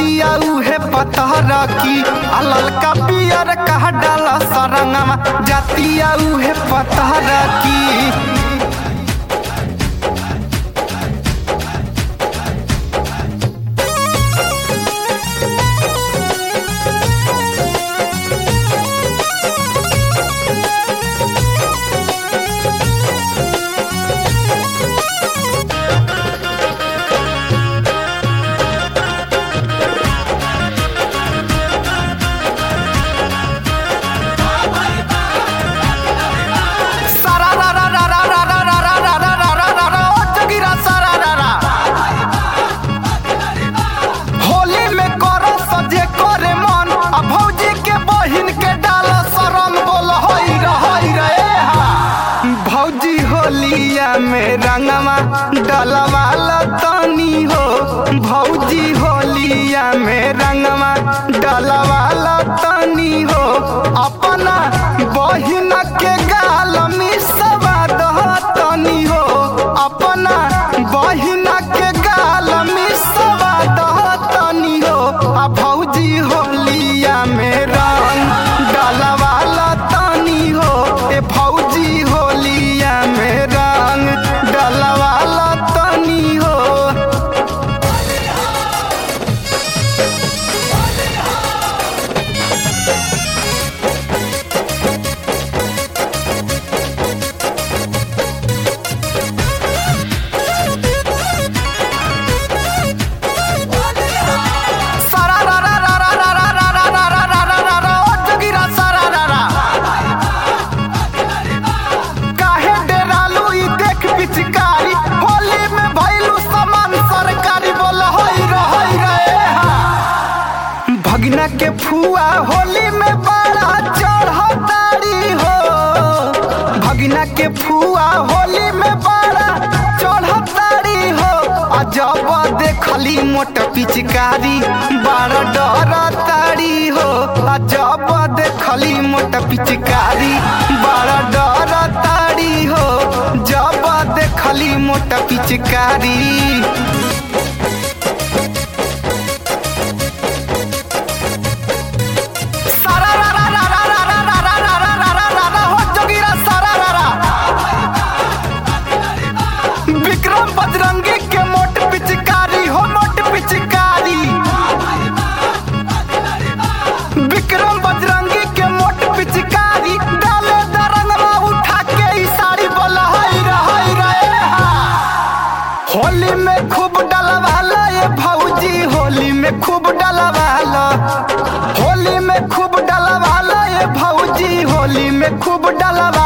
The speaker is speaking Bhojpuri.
जातिया उहे पतहर की आ ललका पियर कह डाल सरंगमा जातिया उहे पतहर की सारा रा रा रा रा रा रा रा रा रा रा रा रा रा ओ जगीरा सारा रा रा होली में करो सजे करे मन आ भौजी के बहिन के डाल शरम बोल होई रे होई रे ए हा भौजी होलिया में रंगवा डलवा तनी हो भौजी होलिया में रंगवा डलवा तनी हो अपना बहिन के गाल मिसवा दहतनी हो अपना बहिन के गाल मिसवा दहतनी हो आ भौजी होलिया में रंग डलवा तनी हो ए भौजी होलिया में रंग डलवा तनी हो सारा रा रा रा रा रा रा रा रा रा रा रा रा रा ओ जगीरा सारा रा रा काहे डेरालू ई देख पिचकारी होली में भइलू समान सरकारी बोल होई रे होई रे ए हा भगना के फुआ होली में बड़ा चढ़तारी हो भगना के फुआ होली में बड़ा चढ़तारी हो आ जब देखली मोट पिचकारी बड़ा डरतारी हो आ जब देखली मोट पिचकारी बड़ा डरतारी हो जब देखली मोट पिचकारी सारा रा रा रा रा रा रा रा रा रा रा रा रा रा हो जोगीरा सारा रा रा विक्रम बजरंगी के मोट पिचकारी हो मोट पिचकारी विक्रम बजरंगी के मोट पिचकारी डाले दरंगवा उठा के ई साड़ी बोला हई रे हई रे हा होली में खूब डलवाला ये भौजी होली में खूब डलवाला होली में खूब डलवाला ये भौजी होली में खूब डलवाला